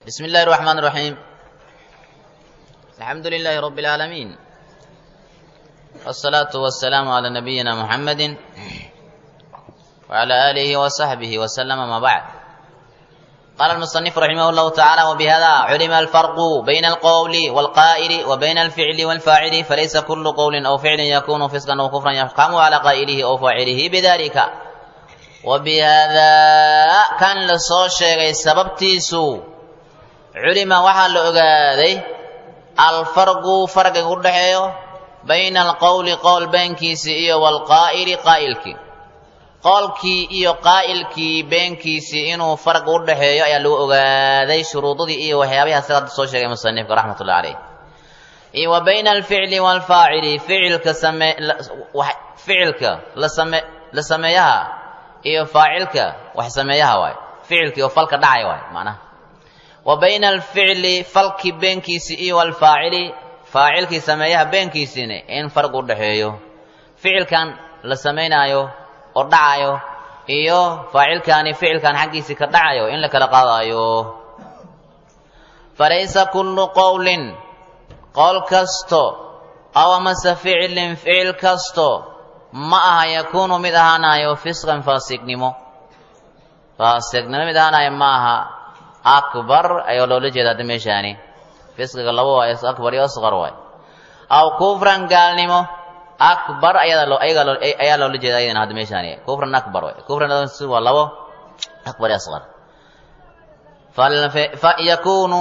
بسم الله الرحمن الرحيم الحمد لله رب العالمين والصلاة والسلام على نبينا محمد وعلى آله وصحبه وسلم ما بعد قال المصنف رحمه الله تعالى وبهذا علم الفرق بين القول والقائل وبين الفعل والفاعل فليس كل قول أو فعل يكون فسقا أو كفرا يحكم على قائله أو فاعله بذلك وبهذا كان لصو شيغي سببتيسو علم waxaa la ogaaday alfarqu farqiga u dhaxeeyo bayna alqowli qowl beenkiisii iyo walqaa'ili qaa'ilkii qowlkii iyo qaa'ilkii beenkiisii inuu farqi u dhaxeeyo ayaa lagu ogaaday shuruudadii iyo waxyaabaha sida hadda soo sheegay musanifka raxmatullahi caleyh iyo wa bayna alficli waalfaacili ficilka same ficilka la same la sameeyaha iyo faacilka wax sameeyaha waay ficilkii oo falka dhacay waay macnaha wa bayna alficli falkii beenkiisii iyo walfaacili faacilkii sameeyaha beenkiisiina in farq u dhaxeeyo ficilkan la samaynaayo oo dhacayo iyo faacilkaani ficilkan xaggiisii ka dhacayo in la kala qaadaayo falaysa kullu qowlin qowl kasto aw amase ficilin ficil kasto ma aha yakuunu mid ahaanayo fisqan faasiqnimo faasiqnimo mid ahaanayo ma aha akbar ayaa loola jeeda hadda meeshaani fisqiga laba waay akbar iyo asqar waay aw kufran gaalnimo akbar ayada loo ayaga loo ayaa loola jeeda ayadana hadda meeshaani kufran akbar waay kufran si waa labo akbar iyo asqar fa yakunu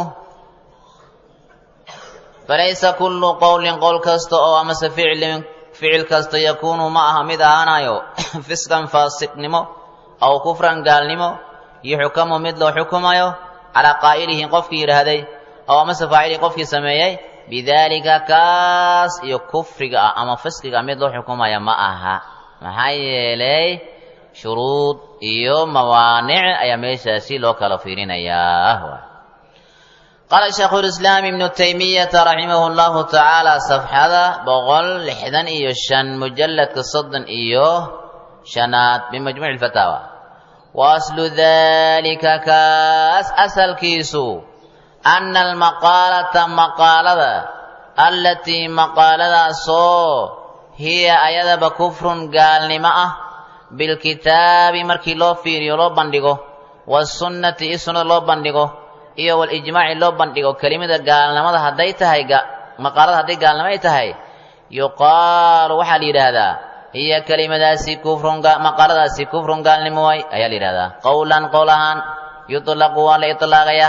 falaysa kullu qowlin qowl kasta oo amase ficlin ficil kasta yakunu ma aha mid ahaanayo fisqan faasiqnimo aw kufran gaalnimo yuxkamu mid loo xukumayo calaa qaa'ilihi qofkii yidhaahday aw amase faacilii qofkii sameeyey bidaalika kaas iyo kufriga ah ama fisqiga mid loo xukumaya ma aha maxaa yeelay shuruud iyo mawaanic ayaa meeshaasi loo kala fiirinayaa qaala shaykhu lislaam ibnu taymiyata raximahu llahu tacaala safxada boqol lixdan iyo shan mujalladka soddon iyo shanaad bimajmuuci lfataawa wa aslu dalika kaas asalkiisu anna almaqaalata maqaalada allatii maqaaladaasoo hiya ayadaba kufrun gaalnimo ah bilkitaabi markii loo fiiriyo loo bandhigo wasunnati i sunnada loo bandhigo iyo walijmaaci loo bandhigo kelimada gaalnimada hadday tahay maqaalada hadday gaalnimo ay tahay yuqaalu waxaa la yidhaahdaa hiya kelimadaasi kufrun maqaaladaasi kufrun gaalnimo waay ayaa la yidhahdaa qowlan qowl ahaan yutlaqu waa la itlaaqayaa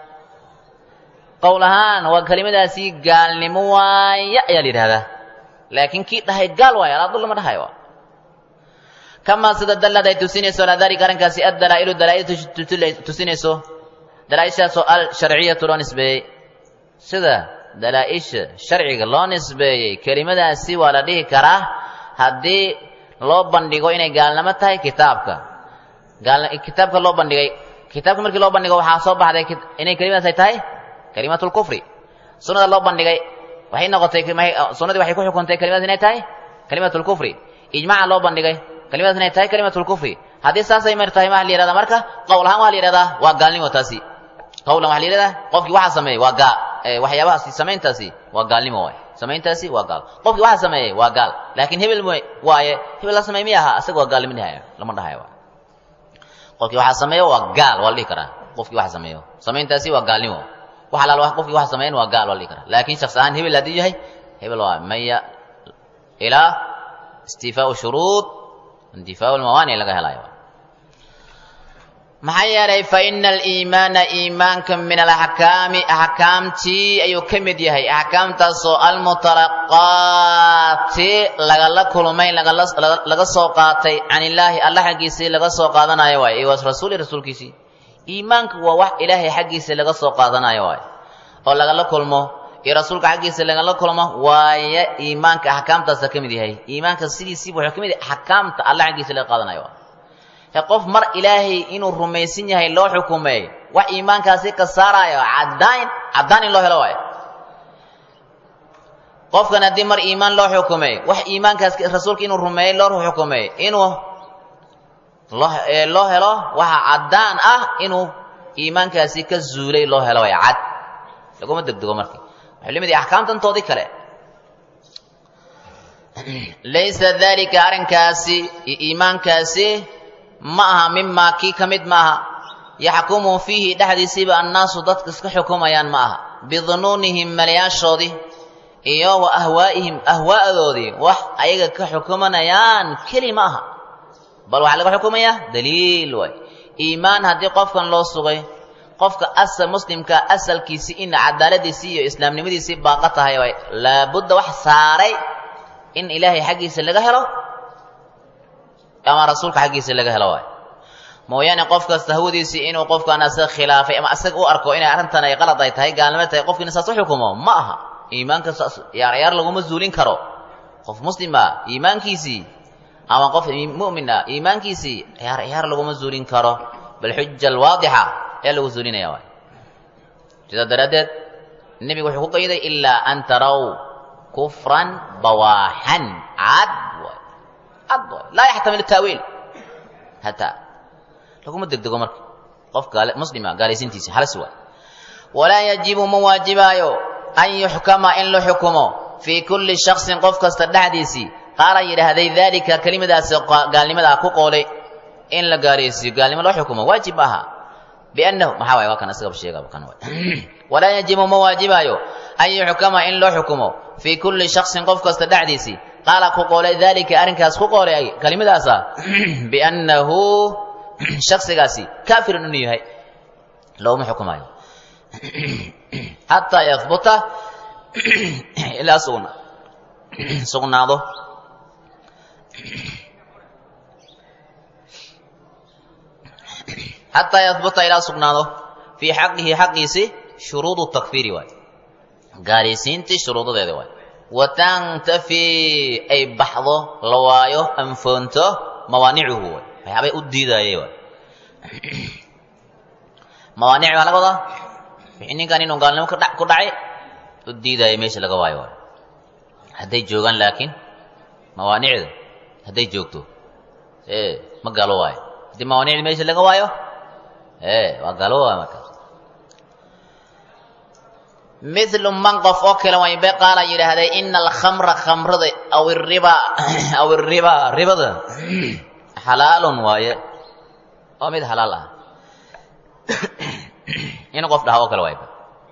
qowl ahaan waa kelimadaasi gaalnimo waaya ayaa la yidhahdaa laakiin kii dhahay gaal waay alaadul lama dhahayo kamaa sida dallad ay tusinayso alaa dalika arrinkaasi addalaa'ilu dalaa'il tusinayso dalaa-ishaasoo al sharciyatu loo nisbeeyey sida dalaa-isha sharciga loo nisbeeyey kelimadaasi waa la dhihi karaa haddii loo bandhigo inay gaalnimo tahay kitaabka kitaabka loo bandhigay kitaabka markii loo bandhigo waxaa soo baxday inay kelimadaas ay tahay kalimatulkufri sunnada loo bandhigay waxay noqotay sunnadii waxay ku xukuntay kelimadaas inay tahay kalimatulkufri ijmaaca loo bandhigay kelimadaas inay tahay kalimatulkufri haddii saasay mar tahay maa la yihahdaa marka qowl ahaan waa la yihahdaa waa gaalnimo taasi qowlan waxa la yihahdaa qofkii waxaa sameeyey waa gaal waxyaabahaasi samayntaasi waa gaalnimo waay samayntaasi waa gaal qofkii waxaa sameeyey waa gaal laakiin hebel m waaye hebel la sameey miy ahaa asaga waa gaalnimo dhahayo lama dhahayo qofkii waxaa sameeyo waa gaal waa la dhihi karaa qofkii waxa sameeyo samayntaasi waa gaalnimo wax alaal qofkii waxa sameeyan waa gaal waa la dhihi karaa laakiin shakhs ahaan hebel haddii yahay hebel waa maya ilaa istifaau shuruud intifaau lmawaanic laga helayo maxaa yeelay fa ina aliimaana iimaanka min alaxkaami axkaamtii ayuu ka mid yahay axkaamtaasoo almutalaqaati lagala kulmay laga soo qaatay can illaahi alla xaggiisii laga soo qaadanayo waay iyo rasuuli rasuulkiisii iimaanka waa wax ilaahay xaggiisa laga soo qaadanayo waay oo lagala kulmo iyo rasuulka xaggiisa lagala kulmo waaye iimaanka axkaamtaasa ka mid yahay iimaanka sidiisiiba wuxuu ka mid yahay axkaamta alla xaggiisa laga qaadanayo waay qof mar ilaahay inuu rumaysan yahay loo xukumay wax iimaankaasi ka saaraayo cadaan caddaan in loo helo waayo qofkan haddii mar iimaan loo xukumay wax iimaankaas rasuulka inuu rumeeyey loo xukumay inuu loo loo helo waxa caddaan ah inuu iimaankaasi ka zuulay loo helo way cad laguma degdego marka waxay lamid yahay axkaamtantoodii kale laysa dalika arrinkaasi iyo iimaankaasi ma aha mimaa kii ka mid ma aha yaxkumu fiihi dhexdiisiiba annaasu dadka iska xukumayaan ma aha bidunuunihim malayaashoodii iyo wa ahwaa'ihim ahwaa'adoodii wax ayaga ka xukumanayaan keli ma aha bal waxaa laga xukumayaa daliil waay iimaan haddii qofkan loo sugay qofka asal muslimka asalkiisii in cadaaladiisii iyo islaamnimadiisii baaqa tahay waay laabudda wax saaray in ilaahay xaggiisa laga helo ama rasuulka xaggiisa laga helo waay mooyaane qof kasta hawadiisii inuu qofkan asaga khilaafay ama asaga u arko inay arrintan ay qalad ay tahay gaalnimo tahay qofkiina saas u xukumo ma aha iimaanka saas yaar yaar laguma zuulin karo qof muslima iimaankiisii ama qof mu'min ah iimaankiisii yaar yaar laguma zuulin karo bal xuja alwaadixa ayaa lagu zuulinaya waay sidaa daraaddeed nebigu wuxuu ku qayday ilaa an taraw kufran bawaaxan cad waay cad waay laa yaxtamil taawiil hataa laguma degdego marka qof gaale muslima gaalaysiintiisi halis waay walaa yajibu ma waajibaayo an yuxkama in la xukumo fii kulli shaksin qof kasta dhexdiisii qaala yidhaahday daalika kelimadaasi gaalnimadaa ku qoolay in la gaalaysiiyo gaalnimo loo xukumo waajib maaha biannahu maxaa waay waa kan isagaba sheegaba kan waay walaa yajibu ma waajibaayo an yuxkama in loo xukumo fii kulli shaksin qof kasta dhexdiisii qaala ku qoolay daalika arrinkaas ku qoolay kelimadaasa biannahu shaksigaasi kaafirun inuu yahay looma xukumaayo xataa yahbuta ilaa sugna sugnaado xataa yahbuta ilaa sugnaado fii xaqihi xaqiisi shuruudu takfiiri waay gaalaysiintii shuruudadeeda waay watantafii ay baxdo la waayo anfoonto mawaanicuhu waay waxyaabay u diidaayay waay mawaanic baa laga wadaa wixii ninkan inuu gaalnimo kadha ku dhacay u diidaayay meesha laga waayo waay hadday joogaan laakiin mawaanicda hadday joogto ee ma gaalo waayo haddii mawaanicda meesha laga waayo ee waa gaalo waayo markaas milu man qof oo kale waybe qaala yidhaahday ina alkhamra khamrada aw iriba aw iriba ribada xalaalun waaye oo mid halaal ah inuu qof dhaha oo kale waayba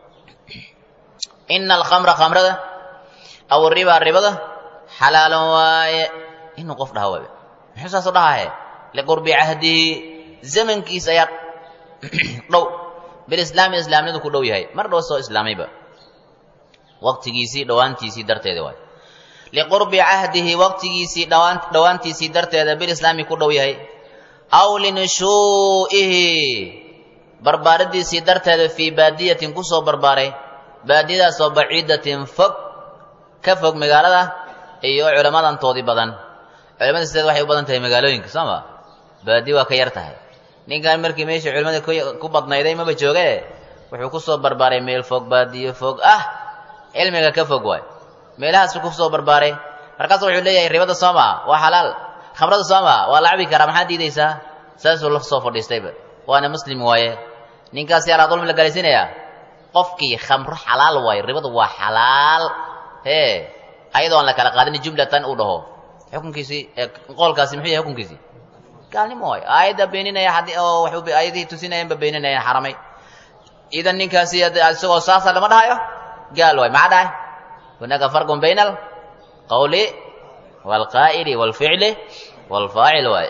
ina alkhamra khamrada aw riba ribada xalaalun waaye inuu qof dhaha waayba muxuu saas u dhahaye liqurbi cahdihi zamankiisa ayaa dhow bilislaami islaamnidu ku dhow yahay mar dhow soo islaamayba waqtigiisii dhowaantiisii darteeda waay liqurbi cahdihi waqtigiisii dhawaan dhowaantiisii darteeda bilislaami ku dhow yahay aw linushuu'ihi barbaaradiisii darteeda fii baadiyatin kusoo barbaaray baadiyadaasoo baciidatin fog ka fog magaalada iyo culammadantoodii badan culamada sideed waxay u badan tahay magaalooyinka soo ma baadi waa ka yar tahay ninkan markii meesha culimmada ku badnayday maba jooge wuxuu kusoo barbaaray meel fog baadiyo fog ah cilmiga ka fog waay meelahaasu kusoo barbaaray markaasu wuxuu leeyahay ribada soo maa waa xalaal khamrada soo maa waa la cabi karaa maxaad diidaysaa saasuu la soo fadhiistayba waana muslim waaye ninkaasi alaa dulmi la galaysiinayaa qofkii khamro xalaal waaye ribadu waa xalaal hee ayadoo aan la kala qaadin jumlatan uu dhaho xukunkiisii qoolkaasi muxuu yahay xukunkiisii gaalnimo waay aayadda beeninaya haddii oo waxu aayadihii tusinayanba beeninayaan xaramay idan ninkaasi isagoo saasa lama dhahayo gaal waay maxaa dhahay hunaka farqun bayna alqawli waalqaa'ili waalficli waalfaacil waay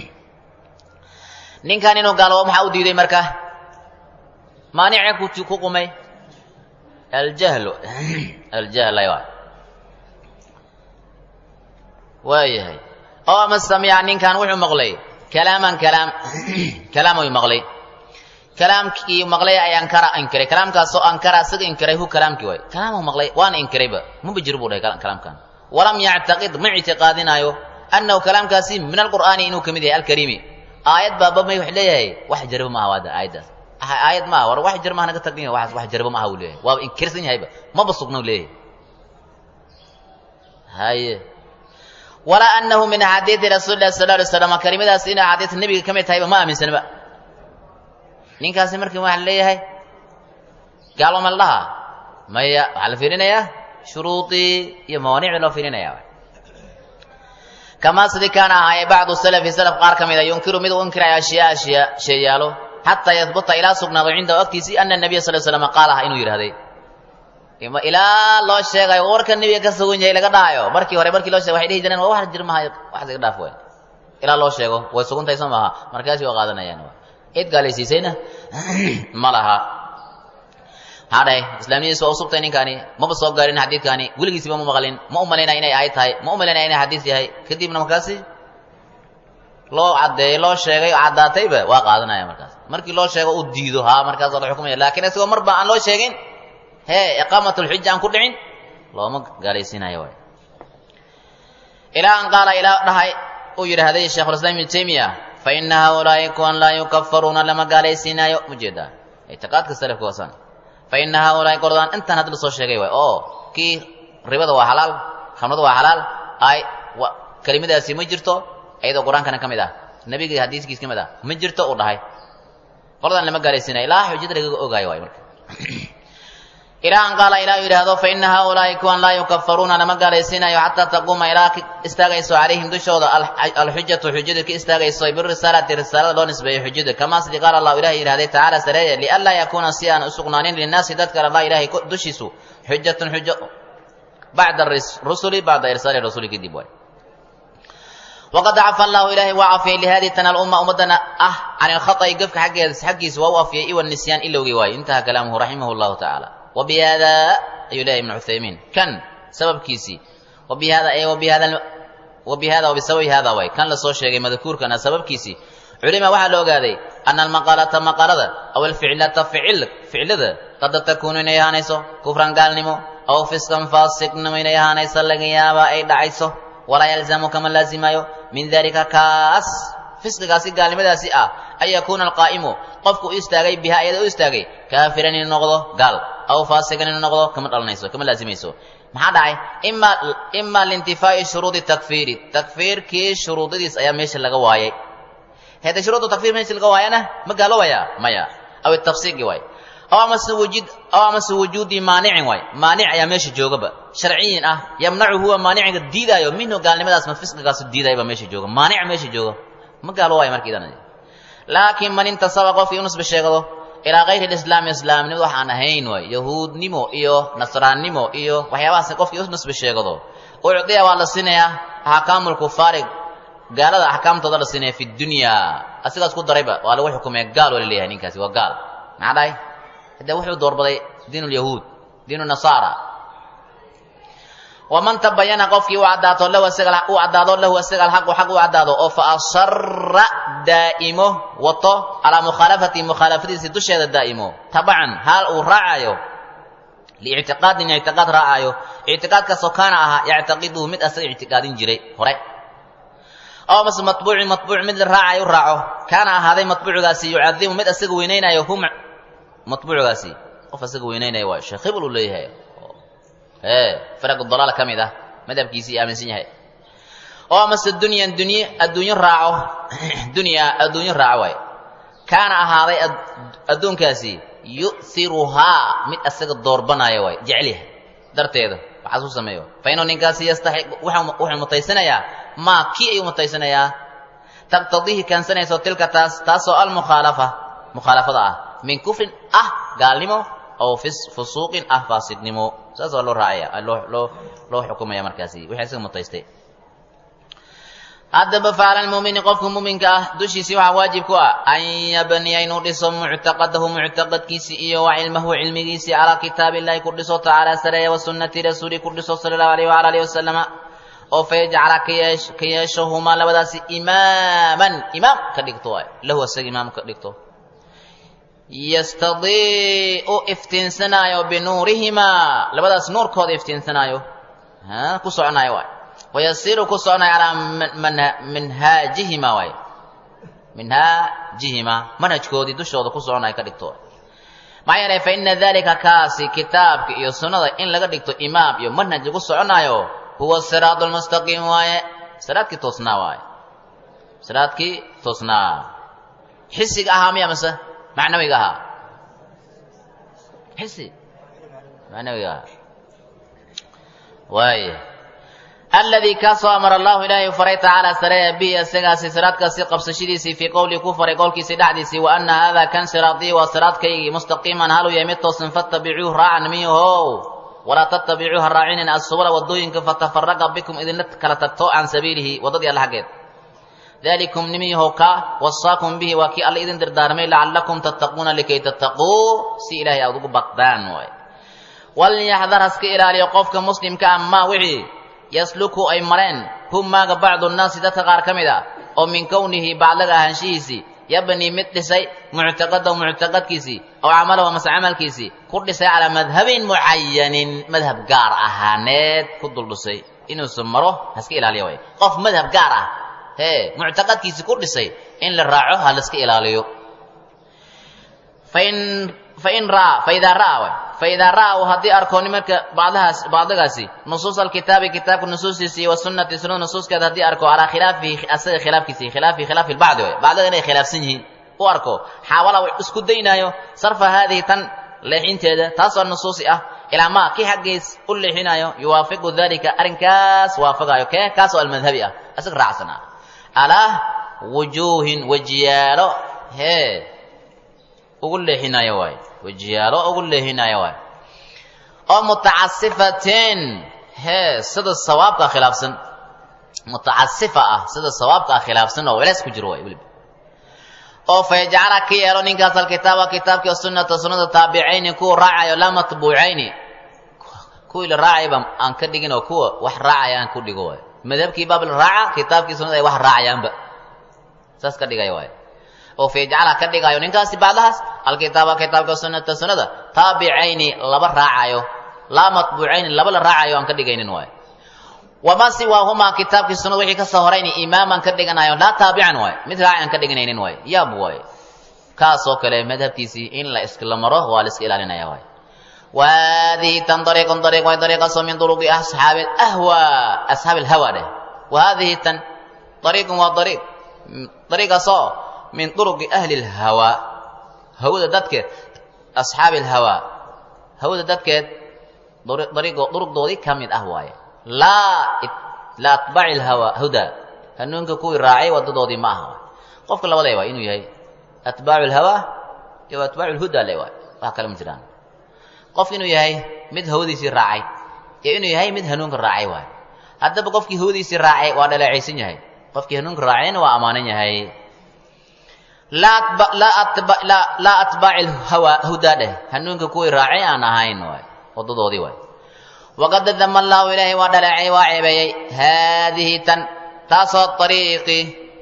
ninkan inuu gaaloobo maxaa u diiday marka maanicee ku ku qumay aljahlu aljahlay waay waayahay oo ama samica ninkan wuxuu maqlay kalaaman kalaam kalaam uu maqlay kalaamkii maqlay ay ankara inkiray kalaamkaasoo ankara isaga inkiray hu kalaamkii waay kalaamuu maqlay waana inkirayba maba jiro buu dhahay kalaamkan walam yactaqid ma ictiqaadinaayo annahu kalaamkaasi min alqur'aani inuu ka mid yahay alkariimi aayad baaba may wax leeyahay wax jarba maaha waada aayaddaas aayad maaha war wax jar maaha naga tagin waxaas wax jarba maaha uu leeyahay waaba inkirsan yahayba maba sugna leeyahay haye walaa anahu min axaadiidi rasuuli lahi sal alay slam kelimadaas inay axaadiista nebiga ka mid tahayba ma aaminsanba ninkaasi markii waxaa leeyahay gaalo ma la dhahaa maya waxaa la fiirinayaa shuruudii iyo mawaanicdii loo fiirinaya kamaa sidii kaana ahaaye bacdu salafi salaf qaar ka mida yunkiru mid u inkiraya ashyaa ashyaa sheeyaalo xataa yahbuta ilaa sugnaado cindahu agtiisii ana nabiya sal slam qaal ah inuu yidhahday ilaa loo sheegayo warka nebiga ka sugan yahay laga dhahayo markii hore markii loo shegay waxay dhihi jireen waa wax jir mahayo wax iga dhaaf waay ilaa loo sheego way suguntahay soo maaha markaasi waa qaadanayaan cid gaalaysiisayna ma laha maxaa dhahay islaamnimadiisa waa usubtay ninkaani maba soo gaarin xadiidkaani weligiisiba ma maqlin ma u malaynaya inay ahayd tahay ma u malaynaya inay xadiis yahay kadibna markaasi loo caddeeyey loo sheegay oo caddaatayba waa qaadanaya markaas markii loo sheego uu diido haa markaas waa la xukumaya laakiin isagoo marba aan loo sheegin hee iqaamatulxuja aan ku dhicin looma gaalaysiinayo waay ilaa an qaala ilaa dhahay uu yidhaahday sheikhulislaam ibnu taymiya fa ina haulaai kuwan laa yukafaruuna lama gaalaysiinaayo mujeedaa ictiqaadka salafka wasan fa ina haulaai qordaan intaan hadda lasoo sheegay waay oo kii ribada waa xalaal khamrada waa xalaal ay kelimadaasi ma jirto iyadoo qur-aankana ka mid ah nebigii hadiiskiis ka mid ah ma jirto uu dhahay qordaan lama gaalaysiinayo ilaa xujada lagaga ogaayo waay marka ilaa an qaala ilaa yidhaahdo fa ina haulaai kuwan laa yukafaruuna lama gaalaysiinayo xataa taquuma ilaa ka istaagayso calayhim dushooda alxujatu xujadu ka istaagayso birisaalati risaalada loo nisbeeyo xujada kamaa sidii qaala allahu ilahay yidhahday tacaala sareeye lianlaa yakuuna si aan usugnaanin linnaasi dadka allah ilahay dushiisu xujatun xujo bacda rusuli bacda irsaali rasuli kadib waay waqad cafa allahu ilaahay waa cafiyey lihadii tana alumma ummadana ah can ilkhaطa'i gefka xaggeeda xaggiisa waa u afiyey iwa nisyaan ilowgii waaye intaha kalaamuhu raximah llahu tacaala wbihada ayuu leeyahy ibn cuthaymiin kan sababkiisii wabihada wabihada wabihada wabisababi hada way kan lasoo sheegay madkuurkana sababkiisii culima waxaa la ogaaday ana almaqaalata maqaalada aw alficlata ficil ficlada qad takuunu inay ahaanayso kufran gaalnimo aw fiskan faasiqnimo inay ahaanayso laga yaabaa ay dhacayso walaa yalzamu kama laazimayo min dalika kaas fisqigaasi gaalnimadaasi ah an yakuuna alqaa'imu qofku u istaagay biha iyada u istaagay kaafiran inuu noqdo gaal aw faasiqan inuu noqdo kama dhalanayso kama laazimayso maxaa dhacay ima ima liintifaa'i shuruudi takfiiri takfiirkii shuruudadiis ayaa meesha laga waayay hede shuruudu takfiir meesha laga waayana ma gaaloobaya maya aw tafsiiqi waay aw amase wujud aw amase wujuudi maanicin waay maanic ayaa meesha joogaba sharciyin ah yamnacu huwa maaniciga diidaayo minhu gaalnimadaas ma fisqigaasu diidaayo baa meesha jooga maanica meesha jooga ma gaalo waayo markiidan laakiin man intasaba qofkii u nisbe sheegado ilaa kayri lislaami islaamnimada waxaan ahayn waay yahuudnimo iyo nasraannimo iyo waxyaabahaas qofkii u nisbe sheegado ucdiya waa la siinayaa axkaamu lkufaari gaalada axkaamtooda la siinaya fi dunya asigaas ku darayba waa lagu xukumaya gaal waa la leeyahay ninkaasi waa gaal maxaa dhahay hadee wuxuu doorbaday diin lyahuud diin nasaara waman tabayana qofkii u cadaato lahu isaga u caddaado lahu isaga alxaqu xaq u caddaado oo fa asara daa'imo wato calaa mukhaalafati mukhaalafadiisi dusheeda daa'imo tabacan haal uu raacayo liictiqaadin ictiqaad raacayo ictiqaadkaasoo kaana ahaa yactaqiduhu mid asaga ictiqaadin jiray hore aw mase matbuucin matbuuc mid la raacayo u raaco kaana ahaaday matbuucigaasi yucadimu mid asaga weynaynayo hum matbuucigaasi qof asaga weynaynayo waa sheekh hibl uu leeyahay faraq dalaal ka mid ah madhabkiisii aaminsan yahay oo amase dunyan dunye adduunyo raaco dunya adduunyo raaco waay kaana ahaaday adduunkaasi yu'hiruhaa mid asaga doorbanaayo waay jecelyahay darteeda waxaas u sameeyo fa inuu ninkaasi yastaxiq wuxuu mutaysanayaa maa kii ayuu mutaysanayaa taqtadiihi keensanayso tilka taas taasoo almukhaalafa mukhaalafada ah min kufrin ah gaalnimo aw fusuuqin ah faasidnimo saas waa loo raacaya loo loo loo xukumaya markaasi wixii isaga mutaystay haddaba facala lmuumini qofka muuminka ah dushiisii waxaa waajib ku ah an yabniya inuu dhiso muctaqadahu muctaqadkiisi iyo wa cilmahu cilmigiisii calaa kitaabi illahi ku dhiso tacaala sareeya wa sunnati rasuuli ku dhiso sala allahu alayh wala alihi wasalama oo fayajcala ka yeeshahumaa labadaasi imaaman imaam ka dhigto lahu isaga imaam ka dhigto yastadii'u iftiinsanaayo binuurihimaa labadaas nuurkooda iftiinsanaayo ku soconaayo waay wayasiiru ku soconaayo calaa minhaajihima waay minhaajihima manhajkoodii dushooda ku soconaayo ka dhigto maxaa yeelay fa ina dalika kaasi kitaabka iyo sunnada in laga dhigto imaam iyo manhaj lagu soconaayo huwa siraadu lmustaqiim waaye siraadkii toosnaa waaye siraadkii toosnaa xisiga ahaa miya mase macnawiga ahaa xisi macnawiga ahaa waaya aladii kaasoo amara allahu ilaahay faray tacaala sareeya bihi isagaasi siraadkaasi qabsashadiisii fii qowlii ku faray qowlkiisii dhexdiisii wa ana haadaa kan siraatii waa siraadkaygii mustaqiiman haluu yahay mid toosan fattabicuuh raacan miyahow walaa tattabicuuh ha raacinin assubula waddooyinka fatafaraqa bikum idinla kala tagto can sabiilihi waddadii alla xaggeed dalikum nimiyahow ka wasaakum bihi waa kii alla idin dardaarmay lacallakum tattaquuna likay tattaquu si ilaahay aad ugu baqdaan waay walyaxdar haska ilaaliyo qofka muslimka ah maa wixii yasluku ay mareen hum maaga bacdu nnaasi dadka qaar ka mid a oo min kownihi bacdaga ahaanshihiisii yabnii mid dhisay muctaqadahu muctaqadkiisii aw camalahu mase camalkiisii ku dhisay calaa madhabin mucayanin madhab gaar ahaaneed ku duldhisay inuusan maro haska ilaaliyo way qof madhab gaar ah hee muctaqadkiisii ku dhisay in la raaco ha laska ilaaliyo fain fain raa faidaa ra'a way faidaa ra'a uu haddii arko nimarka bacdahaas bacdigaasi nusuus alkitaabi kitaabka nusuustiisa iyo wasunnati sunnada nusuuskeeda haddii arko calaa khilaafihi asaga khilaafkiisi khilaafi khilaafi lbacdi way bacdiga inay khilaafsan yihiin u arko xaawala uu isku daynaayo sarfa haadihi tan leexinteeda taasoo nusuusi ah ilaa maa kii xaggiis u leexinayo yuwaafiqu dalika arrinkaas waafaqayo kee kaasoo almadhabi ah isaga raacsan ah alaa wujuuhin wejiyaalo hee ugu leexinayo waay wejiyaalo ugu leexinayo waay oo mutacasifateen hee sida sawaabka khilaafsan mutacasifa ah sida sawaabka khilaafsan oo welees ku jiro waay weliba oo fayajcala ka yeelo ninkaas alkitaaba kitaabkii sunnata sunnada taabicayni kuwa raacayo laa matbuucayni kuwii la raacayba aan ka dhigin oo kuwa wax raacaya aan ku dhigo waay madhabkii baab la raaca kitaabkii sunnada ay wax raacayaanba saas ka dhigaya waay oo fayajcala ka dhigayo ninkaasi bacdahaas alkitaaba kitaabka sunnata sunnada taabicayni laba raacayo laa matbuucayni laba la raacayo aan ka dhigaynin waay wamaa siwaahumaa kitaabkii sunnada wixii ka soo horayni imaaman ka dhiganayo laa taabican waay mid raaci aan ka dhiganaynin waay yaab waay kaasoo kale madhabkiisii in la iskala maro waa la iska ilaalinaya waay وهذه تن طريق طريق وهي طريقة من طرق أصحاب الأهوى أصحاب الهوى ده وهذه تن طريق وطريق طريقة صو من طرق أهل الهوى هو ده دتك أصحاب الهوى هو ده دتك طريق طرق دودي كم من أهواي لا لا أتبع الهوى هدى هنونك كوي راعي ودودي ما هو قفك الله ولا يوا إنه يهي أتباع الهوى يو أتباع الهدى لا يوا وهكذا مجران qof inuu yahay mid hawadiisii raacay iyo inuu yahay mid hanuunka raacay waay haddaba qofkii hawadiisii raacay waa dhaleecaysan yahay qofkii hanuunka raacayna waa ammaanan yahay laa atbaaci lhawa hudaa dheh hanuunka kuwii raacay aan ahayn waay wadadoodii waay waqad dama allahu ilaahay waa dhaleecay waa ceebeeyey haadihi tan taasoo ariiqi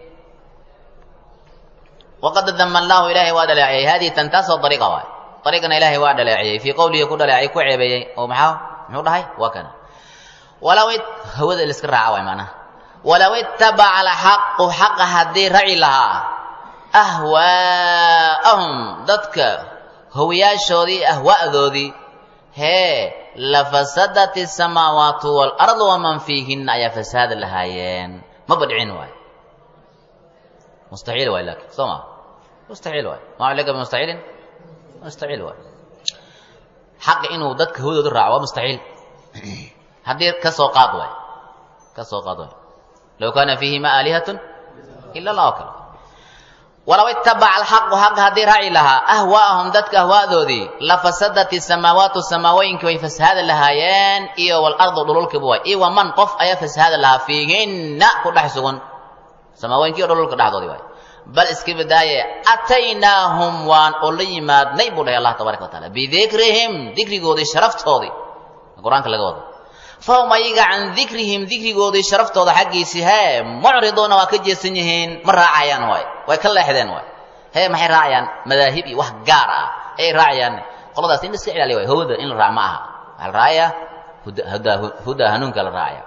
waqad dama allahu ilaahay waa dhaleecayey haadihi tan taasoo ariiqa waay ariiqana ilaahay waa dhaleeciyey fii qowlihi ku dhaleecay ku ceebeeyey oo maxaa muxuu dhahay waa kana walaw hawada liska raaca waay macnaha walaw ittabaca alxaqu xaqa haddii raci lahaa ahwaa'ahum dadka hawiyaashoodii ahwa'doodii hee lafasadat isamaawaatu waalardu waman fiihinna ayaa fasaada lahaayeen maba dhicin waay mustaxiil waay laakin soo ma mustaxiil waay maa laga bimustaxiilin mustaxiil waay xaqi inuu dadka hawadooda raaco waa mustaxiil haddii ka soo qaad waay ka soo qaad waay low kaana fiihima aalihatun ila allah oo kale walaw ittabaca alxaqu xaqa haddii raaci lahaa ahwaa'ahum dadka ahwaadoodii lafasadat isamaawaatu samaawooyinka way fasahaada lahaayeen iyo walardu dhululkiba waay iyo waman qof ayaa fasahaada lahaa fiihinna ku dhex sugan samaawooyinka iyo dhululka dhexdoodii waay bal iska badaaye ataynaahum waan oo la yimaadnay buu dhahay allah tabaraka wa taala bidikrihim dikrigoodii sharaftoodii qur-aanka laga wado fahum ayaga can dikrihim dikrigoodii sharaftooda xaggiisii hee mucriduuna waa ka jeesan yihiin ma raacayaan waay way ka leexdeen waay hee maxay raacayaan madaahib iyo wax gaar ah ayay raacayaan qoladaas in la iska ilaaliya waay hawada in la raac ma aha waxaa la raacaya huda huda hanuunka la raacaya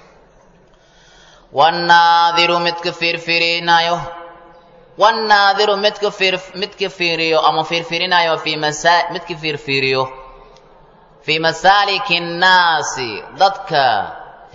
wannaadiru midka fiirfiirinaayo wannaadiru midka fiir midka fiiriyo ama fiirfiirinayo fii masa midka fiirfiiriyo fii masaaliki nnaasi dadka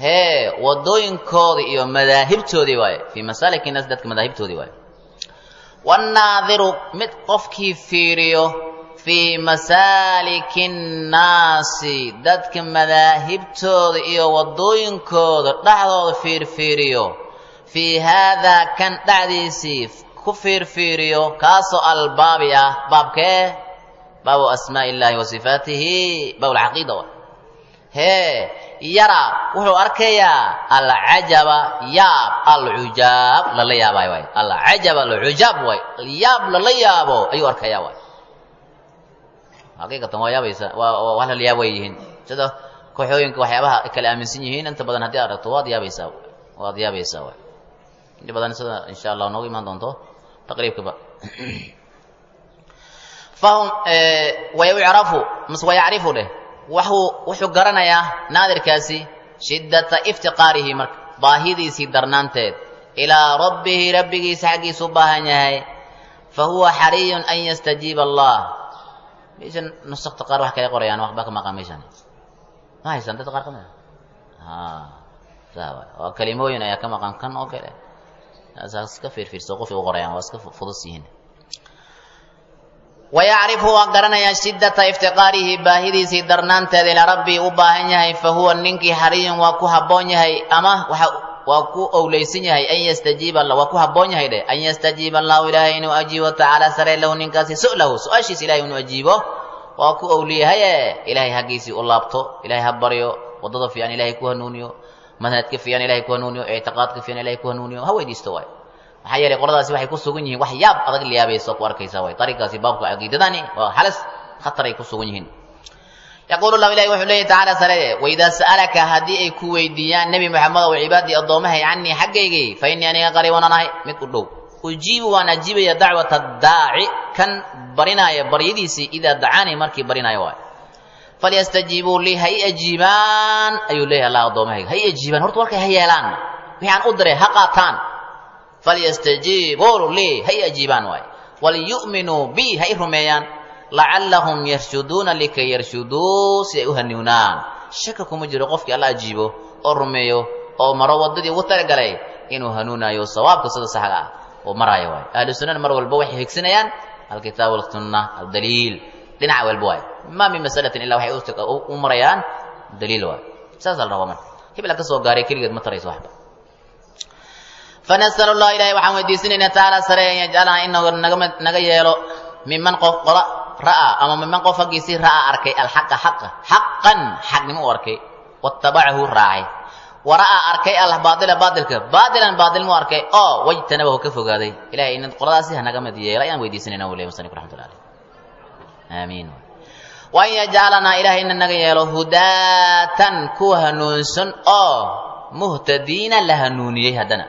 hee wadooyinkoodii iyo madaahibtoodii waaye fii masaaliki nnaasi dadka madaahibtoodii waaye wannaadiru mid qofkii fiiriyo fii masaaliki nnaasi dadka madaahibtooda iyo waddooyinkooda dhexdooda fiirfiiriyo fii haadaa kan dhexdiisii ku fiirfiiriyo kaasoo albaabi ah baabkee baabu asmaa'i illaahi wa sifaatihi baabulcaqiida wa hee yara wuxuu arkayaa alcajaba yaab alcujaab lala yaabay waay alcajab alcujaab waay yaab lala yaabo ayuu arkayaa waay xaqiiqatan waa yaabaysa waa waa lala yaab way yihiin sida kooxooyinka waxyaabaha ay kala aaminsan yihiin inta badan haddii aragto waad yaabaysaa waad yaabaysaa waay inta badan sida insha allah noogu imaan doonto taqriibkaba fahum wayucrafu mas wayacrifu dheh waxuu wuxuu garanayaa naadirkaasi shiddata iftiqaarihi marka baahidiisii darnaanteed ilaa rabbihi rabbigiisa xaggiisu u baahan yahay fa huwa xariyun an yastajiiba allah meeshan nusakta qaar wax kale qorayaan waxba ka maqan meeshan ma haysan dadka qaar ka mid a saa waay waa kalimooyin ayaa ka maqan kan oo kale saa iska fiirfiirso qofay u qorayaan waa iska fudus yihiin wayacrifu waa garanayaa shiddata iftiqaarihi baahidiisii darnaanteeda ilaa rabbii u baahan yahay fa huwa ninkii xariyun waa ku habboon yahay ama waxa waa ku owleysan yahay an yastajiiba waa ku habboon yahay dheh an yastajiiba allahu ilaahay inuu ajiibo tacaala sare lahu ninkaasi su'lahu su-aashiisa ilahay inuu ajiibo waa ku owliyahaye ilaahay haggiisii u laabto ilahay ha baryo waddada fiican ilahay ku hanuuniyo manhajka fiican ilahay ku hanuuniyo ictiqaadka fiican ilahay ku hanuuniyo ha weydiisto waay maxaa yeelay qoladaasi waxay ku sugan yihiin wax yaab adag liyaabaysa ku arkaysa way dariiqaasi baabka caqiidadani waa halis khatar ay ku sugan yihiin yaquulu lahu ilahi wuxuu leeyahy tacaala sare waidaa sa'alaka haddii ay ku weydiiyaan nebi moxamed ow cibaadii addoomahay canii xaggaygii fa innii aniga qariiban anahay mid u dhow ujiibu waan ajiibaya dacwata daaci kan barinaaya baryadiisii idaa dacaanii markii barinaayo waay falyastajiibuu lii ha i ajiibaan ayuu leeyahay allah addoommahayga ha i ajiibaan horta warkay ha yeelaan wixaan u diray ha qaataan falyastajiibuu lii ha i ajiibaan waay walyu'minuu bi ha i rumeeyaan lacallahum yarshuduuna likay yarshuduu si ay u hanuunaan shaka kuma jiro qofkii alla ajiibo oo rumeeyo oo maro waddadii ugu talagalay inuu hanuunayo sawaabka sida saxga ah oo maraayo waay ahlu sunnana mar walba waxay higsanayaan alkitaab walsunna aldaliil dhinac walba waay ma min masalatin ilaa waxay u marayaan daliil waay saasaa la rabaa marka hebla ka soo gaaray keligeed ma tarayso waxba fanasal allah ilahay waxaan weydiisanaynaa tacaala sare an yajcalana inagu naga yeelo miman qof qola ra'aa ama miman qof haggiisii ra'aa arkay alxaqa xaqa xaqan xaqnimo u arkay wattabacahu raacay wa ra'aa arkay albaaila baailka baailan baailmu arkay oo wajtanabahu ka fogaaday ilahay in qoladaasi hanaga mid yeela ayaan weydiisanayna u ley musanif raxmatullah aleyh aamiin wa an yajcalanaa ilahay ina naga yeelo hudaatan kuwa hanuunsan oo muhtadiina la hanuuniyey haddana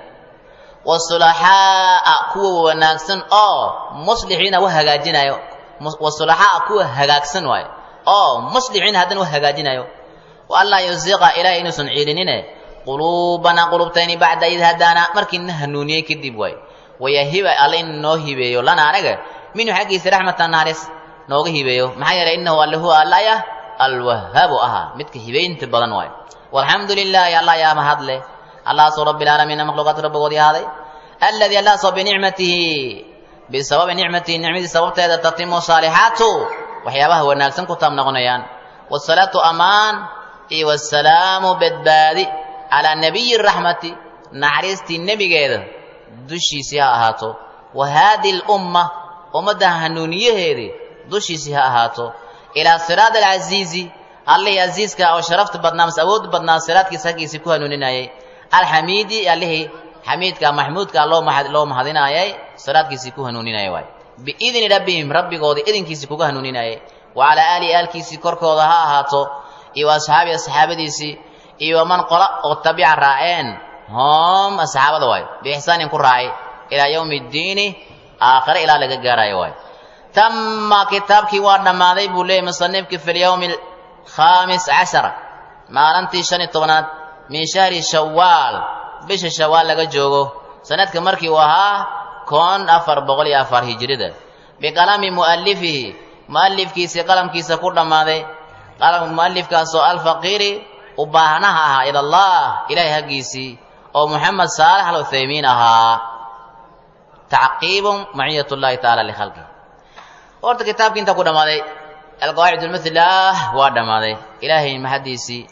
wasulaxaa'a kuwa wanaagsan oo muslixiina wa hagaajinayo wasulaxaa'a kuwa hagaagsan waayo oo muslixiina haddana wa hagaajinayo wa an laa yusiqa ilahay inuusan ciilinine quluubana qulubtayni bacda id hadaana markiina hanuuniyey kadib waay wayahiba alle in noo hibeeyo lana anaga minhu xaggiisa raxmata naaris nooga hibeeyo maxaa yeelay inahu alle huwa allaya alwahaabu ahaa midka hibaynta badan waayo walxamdu lilaahi allah yaa mahadle allahaasoo rabbi lcaalamiina makhluuqaadka rabbigoodii ahaaday alladii allahaasoo binicmatihi bisababi nicmatihi nicmadii sababteeda tatimu saalixaatu waxyaabaha wanaagsan ku taab noqonayaan wasalaatu amaan iyo wasalaamu badbaadi calaa nabiyi raxmati naxariistii nebigeeda dushiisii ha ahaato wa haadihi lumma ummadda hanuuniyaheedii dushiisii ha ahaato ilaa siraad alcasiizi allihii casiiska oo sharafta badnaa mas awood badnaa siraadkiisa haggiisii ku hanuuninayay alxamiidi allihii xamiidka maxmuudka loo loo mahadinaayay siraadkiisii ku hanuuninayay waay biidni rabbihim rabbigoodii idinkiisii kuga hanuuninayay wa calaa aalihi aalkiisii korkooda ha ahaato iyo wa asxaabii asxaabadiisii iyo waman qola oo tabica raaceen hom asxaabada waay biixsaanin ku raacay ilaa yowmi ddiini aakhire ilaa laga gaarayo waay tama kitaabkii waa dhammaaday buu leeyay musanifkii fi lyowmi alkhaamis cashara maalintii shan iyo tobnaad min shahri shawaal bisha shawaal laga joogo sanadka markii uu ahaa kon afar boqol iyo afar hijrida biqalami mu'alifihi mu'alifkiisii qalamkiisa ku dhammaaday mu'alifkaasoo alfaqiiri u baahnaha ahaa ila allah ilaahay haggiisii oo moxamed saalax al uthaymiin ahaa tacqiibun maciyat llahi tacaala likhalqih horta kitaabkii intaa ku dhammaaday alqawaacid lmithlah waa dhammaaday ilaahay mahaddiisii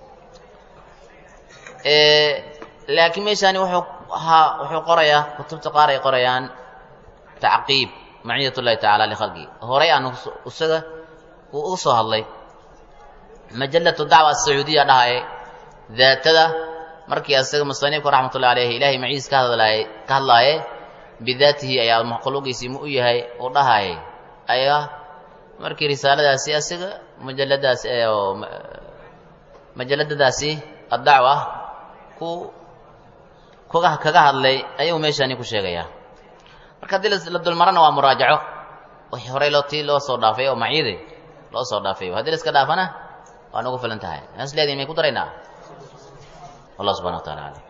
laakiin meeshaani wuxuu ahaa wuxuu qorayaa kutubta qaar ay qorayaan tacqiib maciyat llahi tacaala likhalqih horay aan isaga uu uga soo hadlay majalatu dacwa asacuudiya dhahaye daatada markii asaga musanifku raxmatullahi alayhi ilaahay maciis ka hadlaaye ka hadlaaye bidaatihi ayaa makhluuqiisii mu u yahay uu dhahayay ayaa markii risaaladaasi asiga majaladaasi oo majaladadaasi addacwa ku kuga kaga hadlay ayuu meeshaani ku sheegayaa marka haddii la dulmarana waa muraajaco wixii horey loo tii loo soo dhaafay oo maciide loo soo dhaafay haddii la iska dhaafana waa nagu filan tahay nas leediin may ku daraynaa wallah subxana wa tacala alam